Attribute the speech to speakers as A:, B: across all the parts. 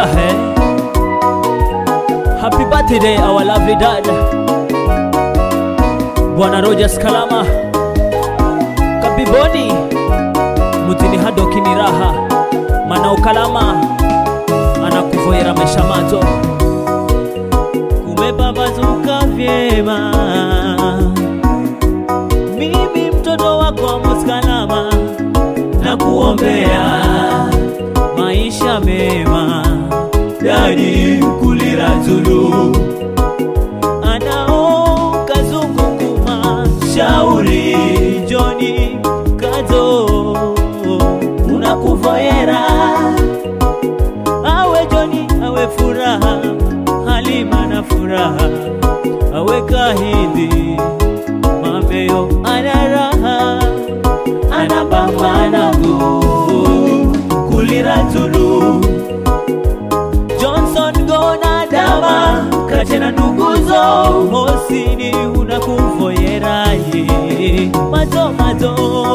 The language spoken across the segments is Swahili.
A: Ahe. Happy birthday our lovely dad Bwana Rogers Kalama Kabiboni Mutini hadoki ni raha Manao Kalama Anakuvoyera maisha mato Kumepambazuka vyema Mimi mtoto wako Amos Kalama na kuombea maisha mema dadi kulira zulu anao kazungukuma shauri joni kazo unakuvoyera awe joni awe furaha halima na furaha awe kahindi mameyo ana raha anapambana go kulira zulu Johnson gona dama kachena nduguzo hosini unakuvoyeraye mato mato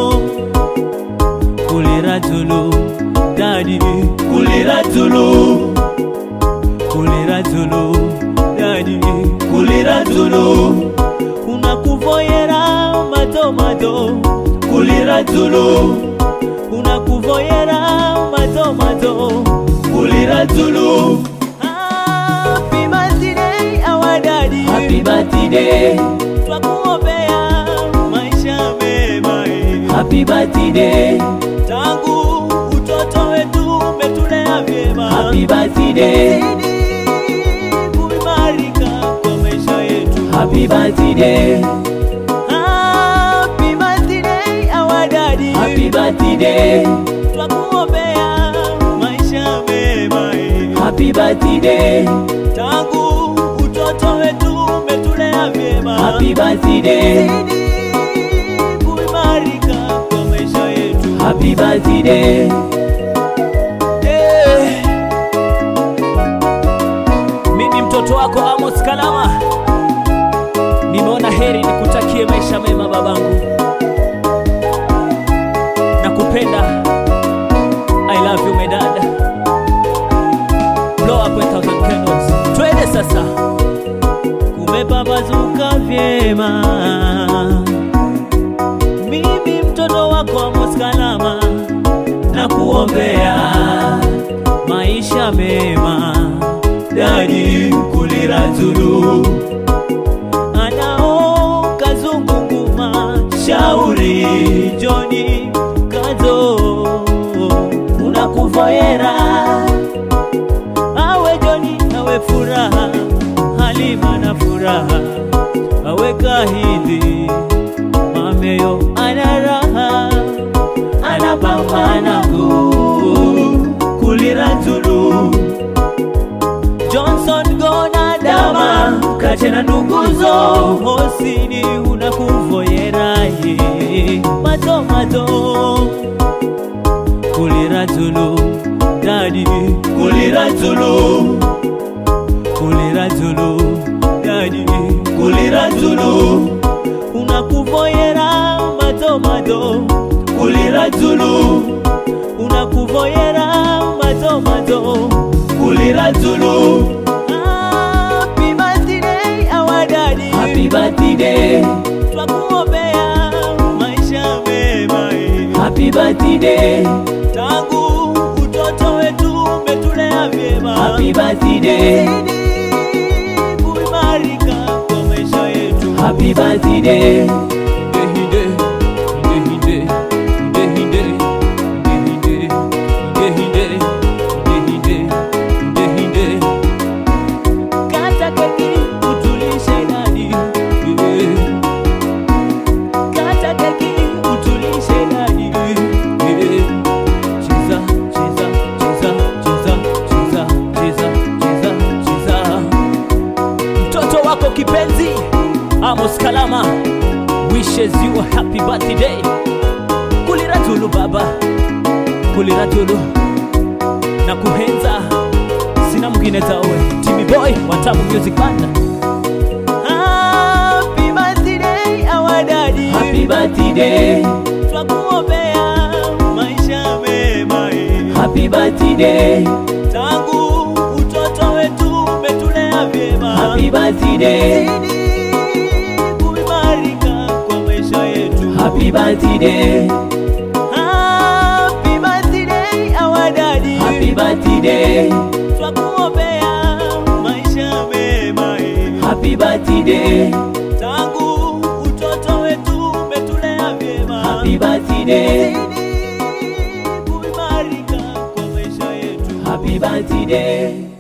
A: kulira zulu dadi kulira zulu kulira zulu dadi kulira zulu unakuvoyera mato mato kulira zulu unakuvoyera mato mato kulira zulu Happy birthday our daddy
B: Happy birthday,
A: twakuombea maisha mema eh.
B: happy birthday,
A: tangu utoto wetu umetulea vyema
B: happy birthday,
A: Zidi kuimarika kwa maisha yetu
B: happy birthday,
A: Happy birthday our daddy
B: happy birthday,
A: twakuombea maisha mema eh.
B: happy birthday,
A: tangu utoto wetu umetulea vyema
B: happy birthday,
A: Zidi kuimarika kwa maisha yetu
B: happy birthday,
A: Eh. Mimi mtoto wako Amos Kalama, nimeona heri nikutakie maisha mema babangu, nakupenda. I love you my dad. Blow up 1000 candles. Twende sasa, kumepambazuka vyema. Mimi mtoto wako Amos Kalama na kuombea maisha mema dadi kulira zulu anao kazungukuma shauri joni kazo unakuvoyera awe joni awe furaha halima na furaha awe kahindi mameyo ana raha anapambana go kulira zulu Johnson gona dama kachena nduguzo hosini unakuvoyeraye mato mato kulira zulu dadi kulira zulu kulira zulu dadi kulira zulu unakuvoyera mato mato kulira zulu unakuvoyera mato mato kulira zulu Happy birthday our daddy
B: happy birthday,
A: twakuombea maisha mema eh.
B: happy birthday,
A: tangu utoto wetu umetulea vyema
B: happy birthday,
A: Zidi kuimarika kwa maisha yetu
B: happy birthday,
A: Ndehinde, ndehinde, ndehinde, ndehinde, ndehinde, ndehinde, ndehinde. Kata keki utulishe dadi eh. Kata keki utulishe dadi eh. Cheza, cheza, cheza, cheza, cheza, cheza, cheza, cheza. Mtoto wako kipenzi Amos Kalama wishes you a happy birthday. Kulira tulu baba, kulira tulu na kuhenza, sina mwingine tawe. Timmy Boy wa Tamu Music Band. Happy birthday our daddy,
B: happy birthday,
A: twakuombea maisha mema eh.
B: happy birthday,
A: tangu
B: Happy birthday,
A: zidi kuimarika kwa maisha yetu.
B: happy birthday,
A: Happy birthday our daddy.
B: happy birthday,
A: Twakuombea maisha mema eh.
B: happy birthday,
A: tangu utoto wetu umetulea vyema.
B: happy birthday,
A: Zidi kuimarika kwa maisha yetu.
B: happy birthday.